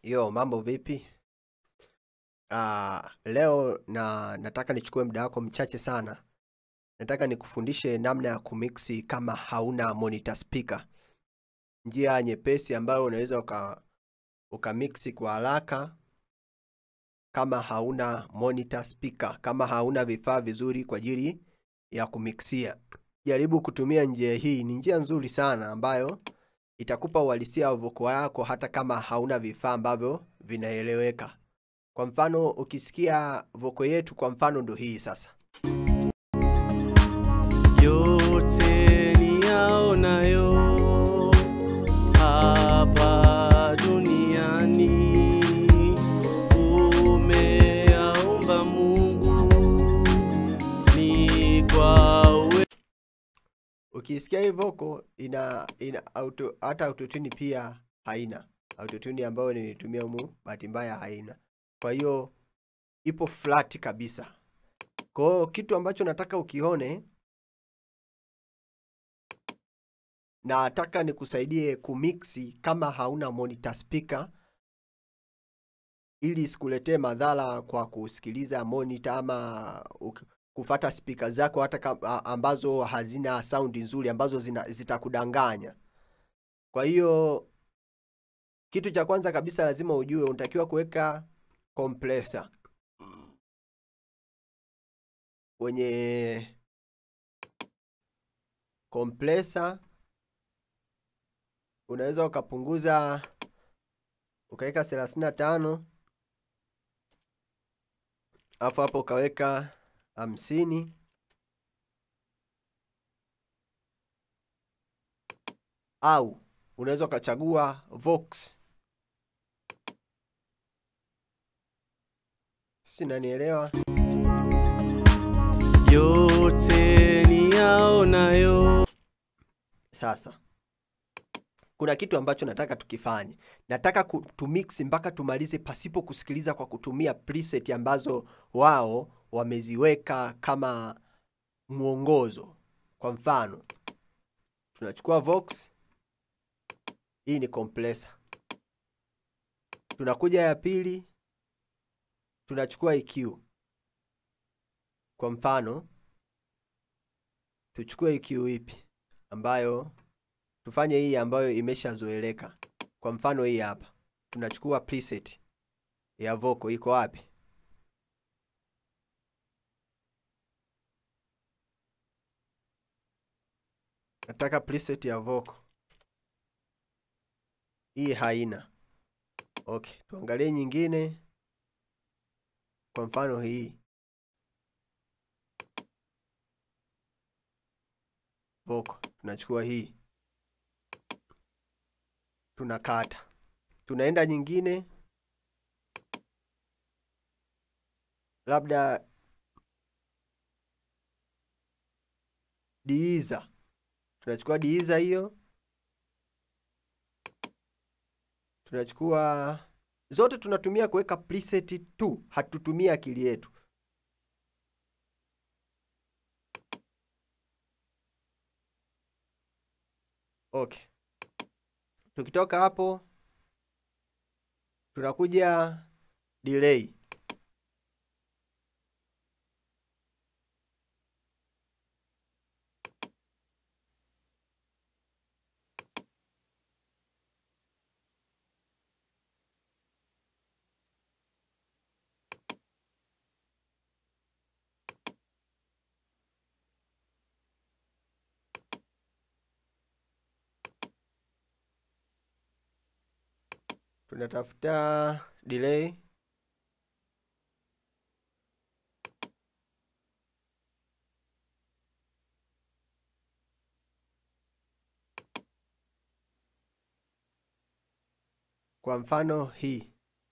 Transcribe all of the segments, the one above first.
Yo, mambo vipi? Ah, leo na nataka nichukue muda wako mchache sana. Nataka nikufundishe namna ya kumixi kama hauna monitor speaker. Njia nyepesi ambayo unaweza uka ukamixi kwa haraka kama hauna monitor speaker, kama hauna vifaa vizuri kwa ajili ya kumixia. Jaribu kutumia njia hii, ni njia nzuri sana ambayo itakupa uhalisia wa voko yako hata kama hauna vifaa ambavyo vinaeleweka. Kwa mfano ukisikia voko yetu kwa mfano ndo hii sasa. yote niyaonayo hapa duniani umeyaumba Mungu ni kwa uwe Ukisikia hii voko ina, ina auto, hata autotune pia haina. Autotune ambayo nilitumia humu bahati mbaya haina. Kwa hiyo ipo flat kabisa. Kwa hiyo kitu ambacho nataka ukione nataka nikusaidie kumixi kama hauna monitor speaker ili isikuletee madhara kwa kusikiliza monitor ama uk- kufata speaker zako hata kam- a- ambazo hazina saundi nzuri ambazo zina, zitakudanganya. Kwa hiyo kitu cha kwanza kabisa lazima ujue unatakiwa kuweka compressor kwenye compressor unaweza ukapunguza ukaweka 35 alafu hapo ukaweka hamsini au unaweza ukachagua Vox. Sisi nanielewa? yote niyaonayo Sasa kuna kitu ambacho nataka tukifanye. Nataka ku- tumix mpaka tumalize pasipo kusikiliza kwa kutumia preset ambazo wao wameziweka kama mwongozo. Kwa mfano, tunachukua Vox, hii ni compressor. Tunakuja ya pili, tunachukua EQ. Kwa mfano, tuchukue EQ ipi ambayo tufanye hii ambayo imeshazoeleka. Kwa mfano hii hapa, tunachukua preset ya vocal iko wapi? Nataka preset ya vocal. Hii haina. Okay, tuangalie nyingine. Kwa mfano hii vocal, tunachukua hii tunakata, tunaenda nyingine, labda diiza, tunachukua diiza hiyo, tunachukua zote, tunatumia kuweka preset tu, hatutumii akili yetu. Okay. Tukitoka hapo tunakuja delay. Tunatafuta delay. Kwa mfano hii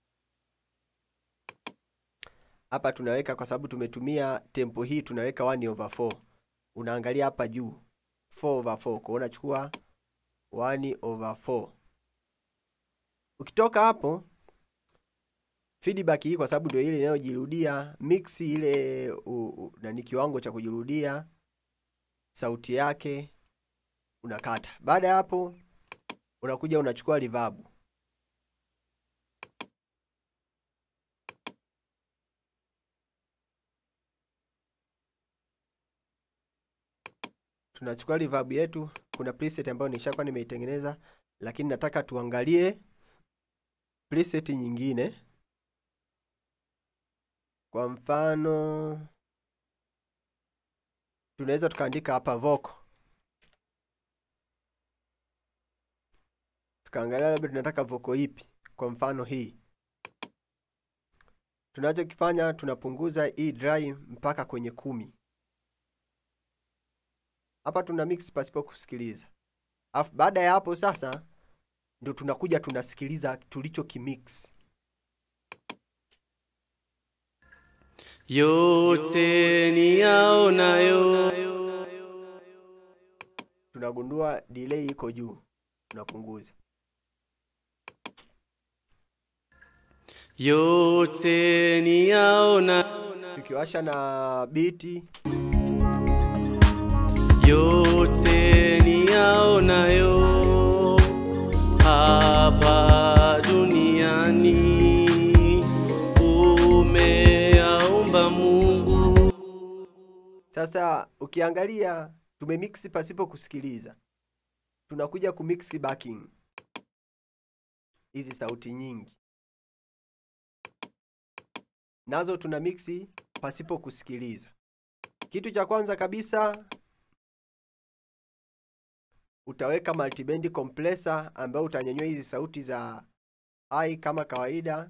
hapa tunaweka, kwa sababu tumetumia tempo hii, tunaweka 1 over 4. Unaangalia hapa juu 4 over 4, kwa hiyo unachukua 1 over 4. Ukitoka hapo feedback hii, kwa sababu ndio ile inayojirudia, mix ile u, u, nani kiwango cha kujirudia sauti yake unakata. Baada ya hapo unakuja unachukua reverb tunachukua reverb yetu. Kuna preset ambayo nishakuwa nimeitengeneza, lakini nataka tuangalie preset nyingine. Kwa mfano, tunaweza tukaandika hapa vocal, tukaangalia labda tunataka vocal ipi. Kwa mfano hii, tunachokifanya tunapunguza hii dry mpaka kwenye kumi. Hapa tuna mix pasipo kusikiliza, alafu baada ya hapo sasa ndio tunakuja tunasikiliza tulicho kimix. yote niyaonayo Tunagundua delay iko juu, tunapunguza. yote niyaona Tukiwasha na biti yote niyaonayo hapa duniani umeyaumba Mungu. Sasa ukiangalia tumemix pasipo kusikiliza, tunakuja kumix backing, hizi sauti nyingi nazo tuna mixi pasipo kusikiliza. Kitu cha kwanza kabisa utaweka multiband compressor ambayo utanyanyua hizi sauti za high kama kawaida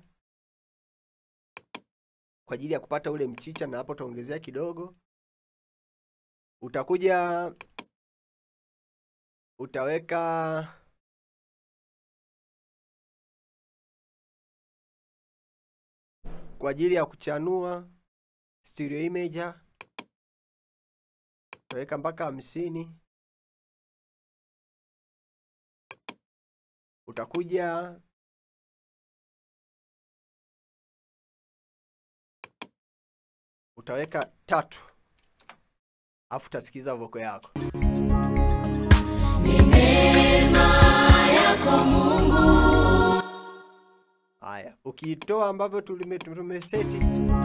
kwa ajili ya kupata ule mchicha, na hapo utaongezea kidogo utakuja utaweka kwa ajili ya kuchanua stereo imager utaweka mpaka hamsini. Utakuja utaweka tatu, afu utasikiza voko yako. Haya, ukiitoa ambavyo tulime- tumeseti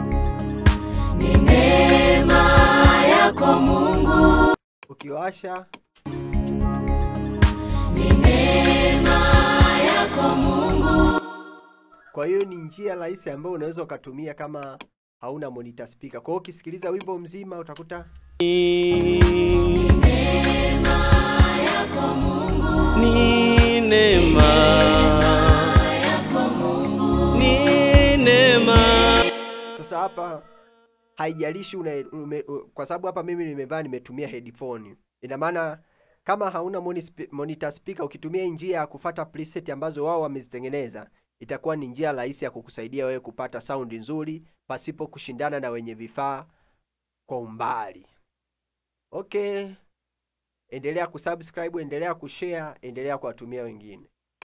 ukiwasha Kwa hiyo ni njia rahisi ambayo unaweza ukatumia kama hauna monitor speaker. Kwa hiyo ukisikiliza wimbo mzima utakuta Ni neema, ni neema. sasa hapa haijalishi una, ume, u, kwa sababu hapa mimi nimevaa nimetumia headphone. Ina maana kama hauna moni spe- monitor speaker ukitumia hii njia ya kufata preset ambazo wao wamezitengeneza itakuwa ni njia rahisi ya kukusaidia wewe kupata saundi nzuri pasipo kushindana na wenye vifaa kwa umbali. Okay. Endelea kusubscribe, endelea kushare, endelea kuwatumia wengine.